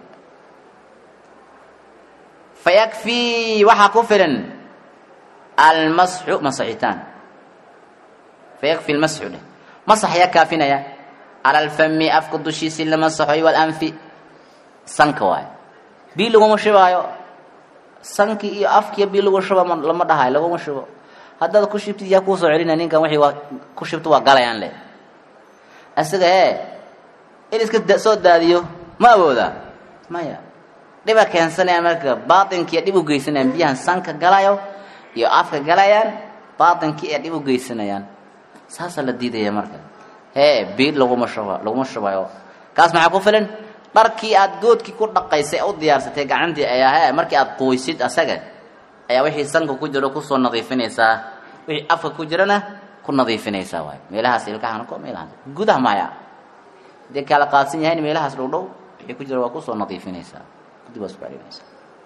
fayakfii waxaa ku filan almasxu masaxitaan fayakfi lmasxu dheh masax yaa kaafinaya cala alfami afka dushiisii la masaxoy walanfi sanka waay bii laguma shubaayo sankii iyo afkiiyo bii lagu shuba lama dhahayo laguma shubo haddaad ku shibtid yaa kuusoo celina ninkan wixii waa ku shibto waa galayaan le isaga ee in iska soo daadiyo ma awoodaa maya dhiba keensanaya marka baatinkiiya dhib u geysanayaan biyahan sanka galayo iyo afka galayaan baatinkii ee dhib u geysanayaan saasaa la diidaya marka hee biid laguma shuba laguma shubayo kaas maxaa ku filan dharkii aad goodkii ku dhaqaysay u diyaarsatay gacantii ayaa hee markii aad qoysid asaga ayaa wixii sanka ku jiro kusoo nadiifinaysaa wixii afka ku jirana ku nadiifinaysaa waay meelahaas ilkahan ko meelahaas gudaha maya hadii kala qaadsan yahayn meelahaas dhow dhow wixii ku jira waa kusoo nadiifinaysaa kadib waa isku celinaysaa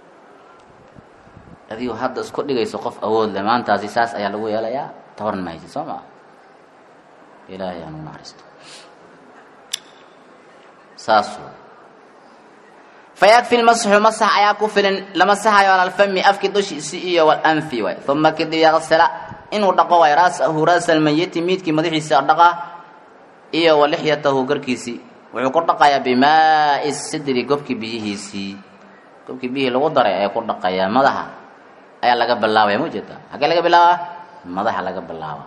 adigu hadda isku dhigayso qof awood leh maantaasi saas ayaa lagu yeelayaa tabaran mahaysid soo maa ilaahay aan u naxariisto saas fayakfi lmasxu masax ayaa ku filan lama saxayo ala alfami afki dushiisi iyo walanfi waay uma kadib yaqsala inuu dhaqo waay raasahu raasa almayiti miidkii madaxiisa dhaqa iyo walixyatahu garkiisii wuxuu ku dhaqayaa bimaai sidri gobkii biyihiisii gobkii biyihii lagu daray ayaa ku dhaqayaa madaxa ayaa laga bilaabaya ma ujeeda xaggee laga bilaabaa madaxa laga bilaaba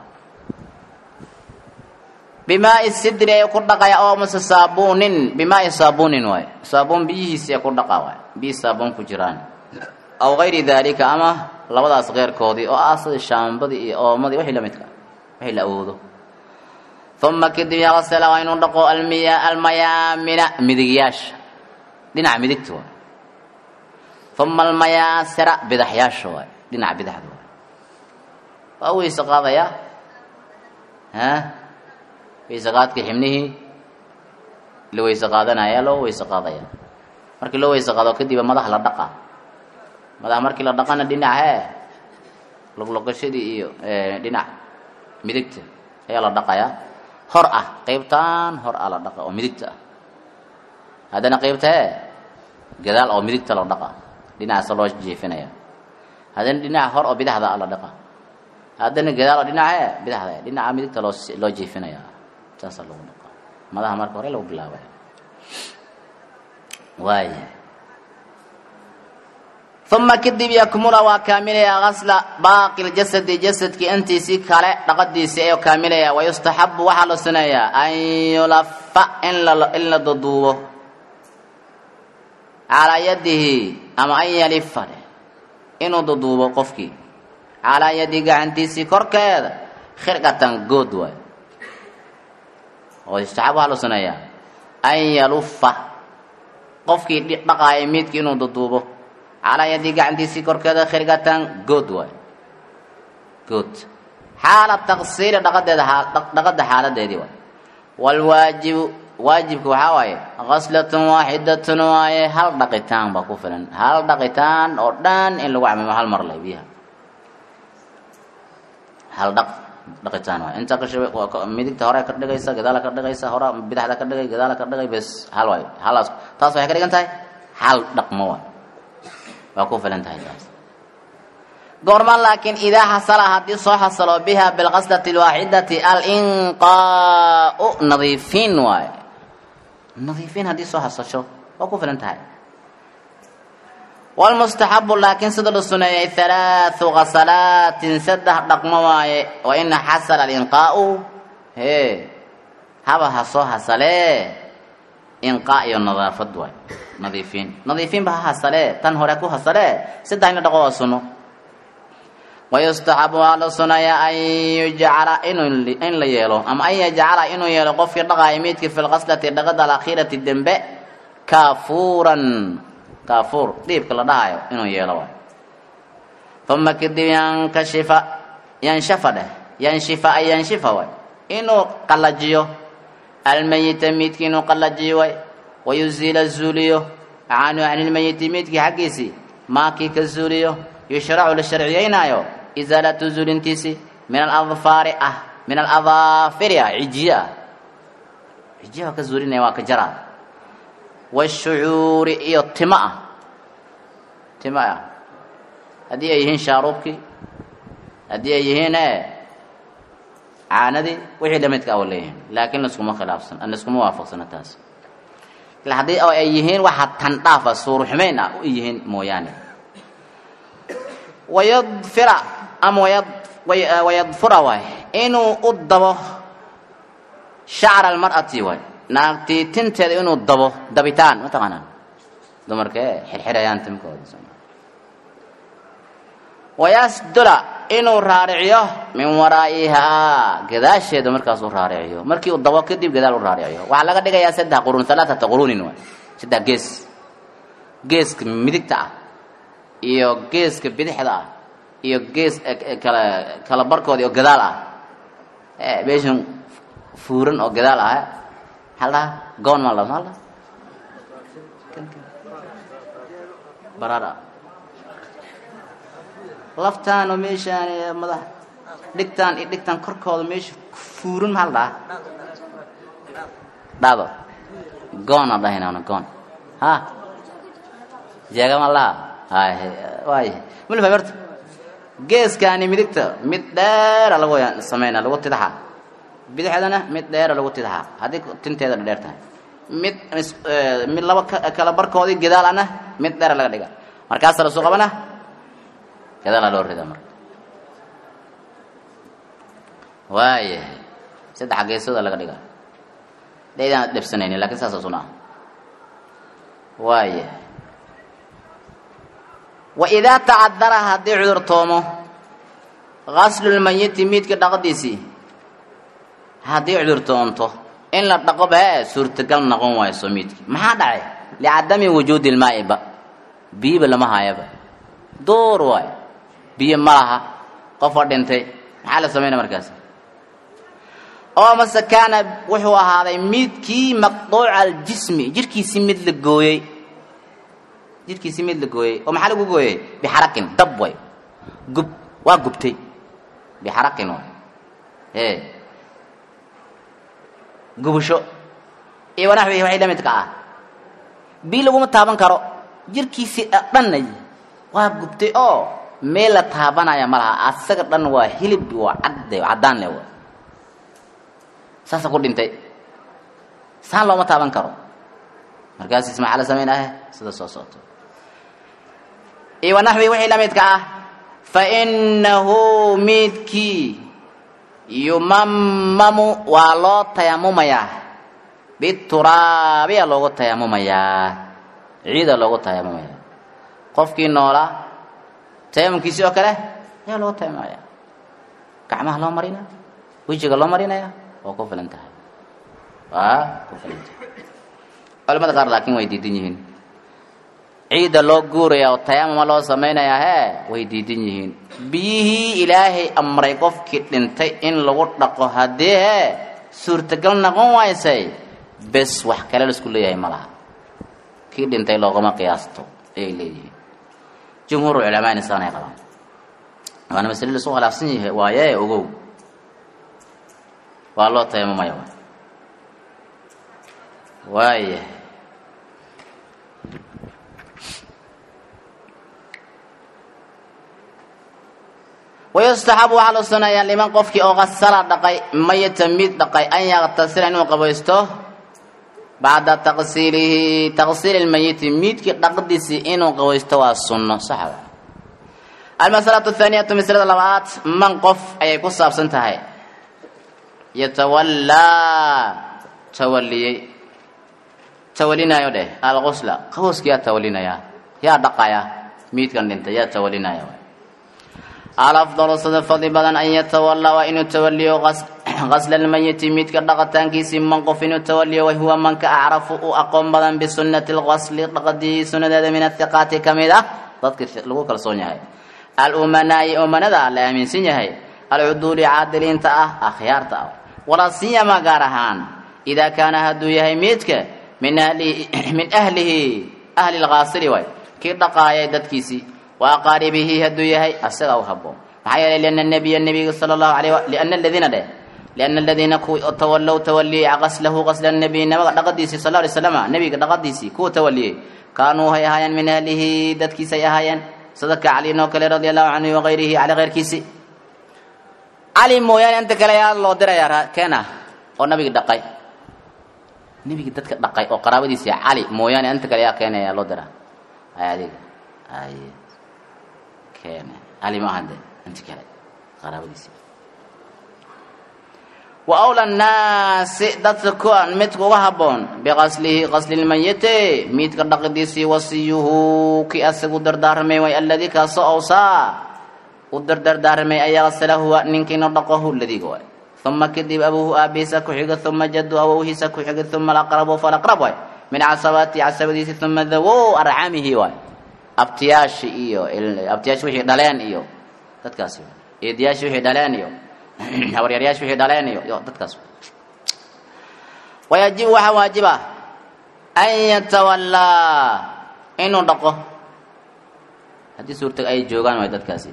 bimaai sidri ayuu ku dhaqaya oo mase saabuunin bimaai saabuunin waay saabuun biyihiisi ay ku dhaqa waay biyi saabuun ku jiraan aw gayri daalika ama labadaas keyrkoodii oo ah sida shaambadii iyo oomadii wixii lamidka wixii la awoodo uma kadib yaqsala waa inuu dhaqo almiya almayaamina midigyaasha dhinaca midigta waay uma almayaasira bidaxyaasha waay dhinaca bidaxda waay waa weyse qaadaya ha weyse qaadkii xibnihii la weyse qaadanaya loo weyse qaadaya markii loo weyse qaado kadiba madax la dhaqa madax markii la dhaqana dhinac hee logloqashadii iyo dhinac midigta ayaa la dhaqayaa hor ah qeybtaan hor ah la dhaqa oo midigta ah haddana qeybta hee gadaal oo midigta la dhaqa dhinacaasa loo jeefinaya haddana dhinaca hor oo bidaxda ah la dhaqa haddana gadaal oo dhinaca hee bidaxda dhinaca midigta loo loo jeefinaya saasaa lagu dhaqa madaxa marka hore lagu bilaabaya waaya uma kadib yakmula waa kaamilaya gasla baaqi ljasadi jasadkii intiisii kale dhaqadiisii ayuu kaamilaya wayustaxabu waxaa la suneeyaa an yulafa in la duduubo calaa yadihi ama an yalifa dheh inuu duduubo qofkii calaa yadihi gacantiisii korkeeda khirqatan good waay wayustaxab waxaa la suneeyaa an yalufa qofkii dhaqaaya miidkii inuu duduubo calaa yadii gacantiisii korkeeda khirgatan good waay good xaala taqsiiri dhaqadeeda dhaqada xaaladeedii waay waalwaajibu waajibka waxaa waaye qaslatun waaxidatun waaye hal dhaqitaan baa ku filan hal dhaqitaan oo dhan in lagu camimo hal mar leh biyaha hal dhaq dhaqitaan waay inta ka shubay midigta hore ka dhigaysa gadaala ka dhigaysa hore bidaxda ka dhigay gadaala ka dhigay bes hal waay halaas taas waxay ka dhigan tahay hal dhaqmo waay waa ku filan tahay taas goorma laakiin idaa xasala haddii soo xasalo biha bilqaslati alwaaxidati alinqaau nadiifiin waaye nadiifiin haddii soo xasasho waa ku filan tahay walmustaxabu laakiin sida la suneeyay halaathu qasalaatin saddex dhaqmo waaye wa ina xasala alinqaau hee haba ha soo hasalee inqaa iyo nadaafad waay nadiifiin nadiifiinba ha hasalee tan hore ku hasalee saddex ina dhaqo waa suno wayustaxabu waa la sunayaa an yujcala in la yeelo ama an yajcala inuu yeelo qofkii dhaqaaya miidkii fi lqaslati dhaqada alakhiirati dembe kaafuuran kaafuur dhiibka la dhahayo inuu yeelo waay uma kadib yankashifa yanshafa dheh yanshifa ay yanshifa waay inuu qallajiyo almayita miidkii inuu qallajiyo waay wayuziila zuuliyo canhu can ilmayiti miidkii xaggiisii maakii ka zuuliyo yushracu la sharciyeynaayo isaalatu zuulintiisi min aladfaari ah min aladaafiri ah cijiye ah cijiye waa ka zuulinaya waa ka jaraa washucuuri iyo timo ah timo ah haddii ay yihiin shaaruubkii haddii ay yihiin e caanadii wixii lamidka a leeyihiin laakiin laskuma khilaafsan laskuma waafaqsana taas haddii oo ay yihiin waxa tandhaafa suuruxumayn ah u yihiin mooyaane wayadfira ama wayad wayadfura waay inuu u dabo shacra almar'ati waay naagtii tinteeda inuu dabo dabitaan mataqaanaa dumarkee xirxirayaan timkooda wayasdula inuu raariciyo min waraa'ihaa gadaasheeda markaasuu raariciyo markii uu dabo kadib gadaal u raariciyo waxaa laga dhigayaa saddex quruun alaaata quruunin waay saddex gees geeska midigta ah iyo geeska bidixda ah iyo gees kala kala barkooda oo gadaal ah meeshan fuuran oo gadaal ah maxaa la dhahaa goon maa la maa la baraara laftaan oo meeshaan madax dhigtaan iyo dhigtaan korkooda meesha fuuran maxaa la dhahaa dhado goon aan dhahaynana goon ha jeegama laha hay waay mulfa horta geeskaani midigta mid dheera lagu sameynaa lagu tidxa bidixdana mid dheera lagu tidxa haddii tinteeda dheer tahay mid mid laba kala barkoodii gadaal ana mid dheera laga dhiga markaasa lasoo qabana gadaala loo rida marka waayahay saddexa geesooda laga dhiga daydaan dhebsanaynin lakin saasa suna ah waayahay waidaa tacadara haddii cudurtoomo gaslulmayiti miidka dhaqadiisii haddii cudurtoonto in la dhaqo bee suurtagal noqon wayso miidki maxaa dhacay licadami wujuudi lmaa'iba biyiba lama hayaba door waay biyo ma laha qofa dhintay maxaa la sameynaya markaas oo mase kaana wuxuu ahaaday miidkii maqduuca aljismi jirhkiisii mid la gooyey jirhkiisii mid la gooyey oo maxaa lagu gooyey bixarakin dab way gub waa gubtay bixarakin way e gubasho iyo wanaxwihi waxay la midka ah bii laguma taaban karo jirhkiisii dhanna waa gubtay oo meel la taabanaya ma laha asaga dhan waa hilib waa cadde caddaan le waa saasa ku dhintay saan looma taaban karo markaasiis maxaa la samaynahe sida soo socoto iyo wanaxwi wixii la midka ah fa innahu miidkii yumamamu waa loo tayamumayaa bituraabiya loogu tayamumayaa ciida loogu tayamumayaa qofkii noolaa tayamumkiisii oo kale ayaa loogu tayamumaya gacmaha loo marinaya wejiga loo marinaya waa ku filan tahay waa ku filan tahay culamada qaar laakiin way diidan yihiin ciidda loo guuraya oo tayamuma loo samaynayaa hee way diidan yihiin biyihii ilaahay amray qofkii dhintay in lagu dhaqo haddii hee suurtagal noqon waysay bes wax kale laisku leeyahay ma laha kii dhintay loogama qiyaasto ayay leeyihiin jumhuur culamaana saanay qabaan waana masale laisku khilaafsan yahay waaye ogow waa loo tayamumaya waaya wayustaxabu waxaa loo sunayaa liman qofkii oo qasala dhaqay mayita mid dhaqay an yaktasila inuu qabaysto bacda taqsiilihi taqsiili lmayiti miidkii dhaqdiisii inuu qabaysto waa sunno saxa almasalatu athaaniyatu masalada labaad man qof ayay ku saabsan tahay yatawallaa tawaliyey tawalinaayo dheh alqusla qawska yaa tawalinaya yaa dhaqaya miidkan dhintay yaa tawalinaya alafdalu sida fadli badan an yatawallaa waa inuu tawaliyo qasla lmayiti miidka dhaqitaankiisii man qof inuu tawaliyo wahuwa manka acrafu u aqoon badan bisunati lqasli dhaqadii sunadeeda min athiqaati ka mid ah dadkii lagu kalsoon yahay alumanaa'i umanada la aaminsan yahay alcuduuli caadiliinta ah akhyaarta ah walaa siyama gaar ahaan idaa kaana hadduu yahay miidka min ahlihi min ahlihi ahli lkaasili waay kii dhaqaayay dadkiisii wa aqaaribihi hadduu yahay asaga u haboon maxaa yeelay liana nabiya nabiga sala allahu alayh liana aladiina dheh liana aladiina kuwa tawallow tawaliyey qaslahu qasla nabiy nabaga dhaqadiisii sal alay slama nabiga dhaqadiisii kuwa tawaliyey kaanuu hay ahaayeen min ahlihi dadkiisay ahaayeen sida ka cali noo kale radia allahu canhu wagayrihi cali keyrkiisi cali mooyaane inta kale yaa loo dirayaa keena oo nabigi dhaqay nebigi dadka dhaqay oo qaraabadiisi cali mooyaane inta kale yaa keenaya loo diraa ay adiga ay keene cali ma ahan de inta kale qaraabadiisi wa awla nnaasi dadka kuwan midka uga haboon biqaslihi qasli lmayiti miidka dhaqidiisii wasiyuhu kii asagu dardaarmay way alladii kaasoo awsaa u dardardaarmay ayaa qasala huwa ninkiina dhaqohu ladiga waay uma kadib abuuhu aabihiisa ku xiga uma jadu awowhiisa ku xiga uma alaqrabu falaqrab waay min casabaati casabadiisi uma dawow arcamihi waay abtiyaashi iyo abtiyaashi wixii dhaleen iyo dadkaasi eediyaashi wixii dhaleen iyo habaryaryaasha wixii dhaleen iyo yo dadkaas wayajibu waxaa waajiba an yatawallaa inuu dhaqo haddii suurtag ay joogaan waay dadkaasi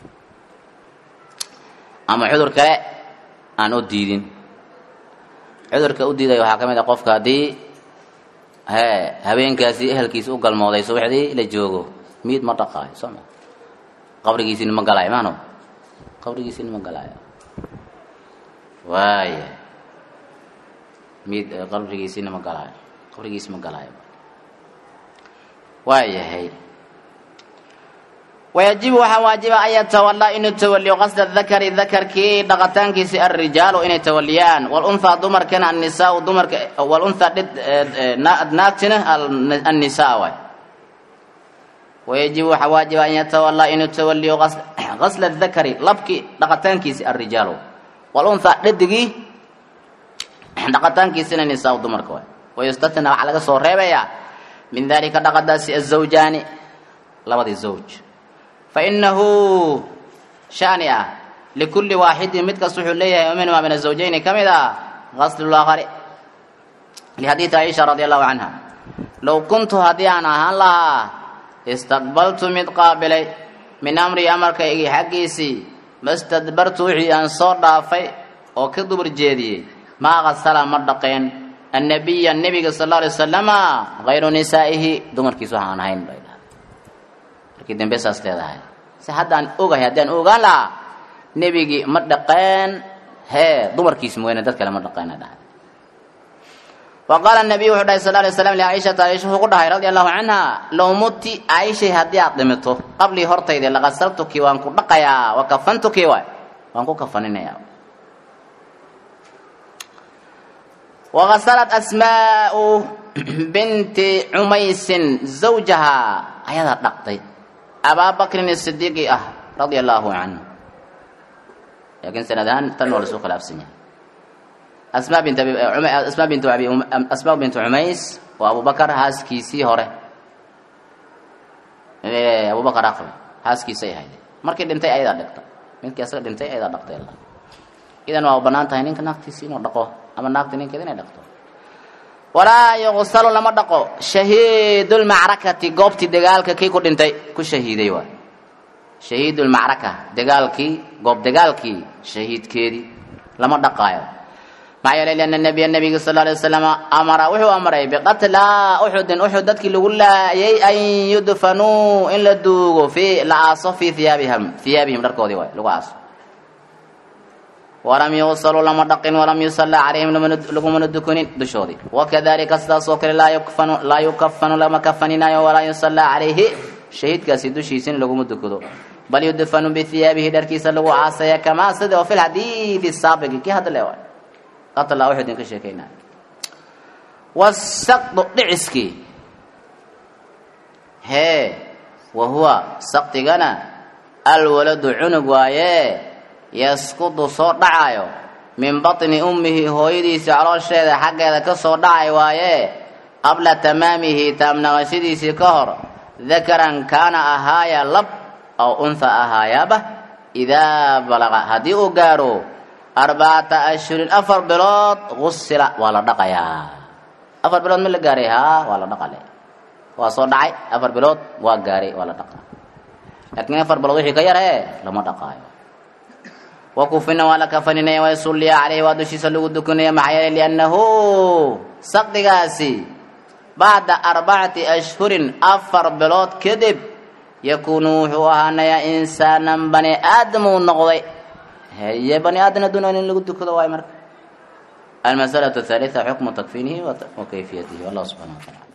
ama cudur kale aan u diidin cudurka u diidaya waxaa ka mid a qofka haddii hee habeenkaasi ehelkiisa u galmooday subaxdii la joogo miid ma dhaqaayo soo ma qabrigiisina ma galaayo maano qabrigiisina ma galaayo waaya mid qabrigiisina ma galaayo qabrigiisi ma galaayo waayahay wayajibu waxaa waajiba an yatawalaa inuu tawaliyo qasda dakari dakarkii dhaqataankiisi alrijaalu inay tawaliyaan walunhaa dumarkana annisaau dumarka walunhaa dhid naagtina annisaa waay wayajibu waxaa waajiba an yatawalaa inuu tawaliyo qasla dakari labkii dhaqataankiisi alrijaalu walunhaa dhidigii dhaqataankiisina nisaa dumarka waay wayustatna waxaa laga soo reebayaa min dalika dhaqadaasi azawjaani labadii zawj fainahu shani ah likulli waaxidin mid kasta wuxuu leeyahay oo minhumaa min azawjayni ka mid ah qaslulaakhari lixadiidi caiisha radi allahu canha low kuntu haddii aan ahaan lahaa istaqbaltu mid qaabilay min amrii amarkaygii xaggiisii mastadbartu wixii aan soo dhaafay oo ka dubur jeediyey maa qasala ma dhaqeen annabiya nebiga sal alla alay wasalama hayru nisaa'ihi dumarkiisu waxaan ahayn bay dhahay markii dambe saas leedahay si haddaan ogahay haddii aan ogaan lahaa nebigii ma dhaqeen hee dumarkiis mooyane dad kale ma dhaqeena dhahay wa qaala nabiyu wuxuu dhahay sal alay slam licaishata aisha wuxuu ku dhahay radia allahu canha low muti aishay haddii aad dhimito qablii hortayda laqasaltuki waan ku dhaqayaa wa kafantuki waay waan ku kafaninayaa wagasalat asmaau binti cumaysin zawjahaa ayadaa dhaqday abaa bakrin sidiiqi ah radia allaahu canhu laakiin sanad ahaan tan waa lasoo khilaafsan yahay asmaa bint asmaa bintu abi asmaa bintu cumays waa abubakar haaskiisii hore abubakar aqri haaskiisay ahayd markii dhintay ayadaa dhigta midkii asaga dhintay ayadaa dhaqtay alla idan waa banaan tahay ninka naagtiisi inuu dhaqo ama naagta ninkeeda inay dhaqto walaa yuqsalu lama dhaqo shahiidulmacrakati goobtii dagaalka kii ku dhintay ku shahiiday waay shahiidulmacraka dagaalkii goob dagaalkii shahiidkeedii lama dhaqaayo maxaa yeelay lianna nabiya nabiga sal alay wasalam amara wuxuu amray biqatlaa uxudin uxud dadkii lagu laayay an yudfanuu in la duugo fi la aaso fii iyaabihim hiyaabihim dharkoodii waay lagu aaso walam yuusaluu lama dhaqin walam yusallaa calayhim lagumana dukunin dushoodii wakadalika sidaas oo kale laa yukafanu lama kafaninayo walaa yusallaa calayhi shahiidkaasi dushiisina laguma dukado bal yudfanu bihiyaabihi dharkiisa lagu caasaya kamaa sida oo fi lxadiidi saabiqi kii hadda le qatla wuxuu idinka sheekaynaya wasaqdu dhiciskii hee wa huwa saqdigana alwaladu cunug waaye yaskudu soo dhacayo min batni ummihi hooyadiisa caloosheeda xaggeeda ka soo dhacay waaye qabla tamaamihi taamnaqashadiisii ka hor dakaran kaana ahaaya lab aw unha ahaayaaba idaa balaqa haddii uu gaaro arbacata ashhurin afar bilood gusila waa la dhaqayaa afar bilood ma la gaaray haa waa la dhaqale waa soo dhacay afar bilood waa gaaray waa la dhaqa laakiin afar bilood wixii ka yaree lama dhaqaayo wakufina waa la kafaninaya waysulliya caleyhi waa dushiisa lagu dukanaya maxaa yeelay liannahu saqdigaasi bacda arbacati ashhurin afar bilood kadib yakuunu wuxuu ahaanayaa insaanan bani aadam uu noqday heye bani aadam adduun in lagu dukado waay marka almasalatu athaalitha xukmu takfiinihi wa kayfiyatihi wallahu subxana wa taala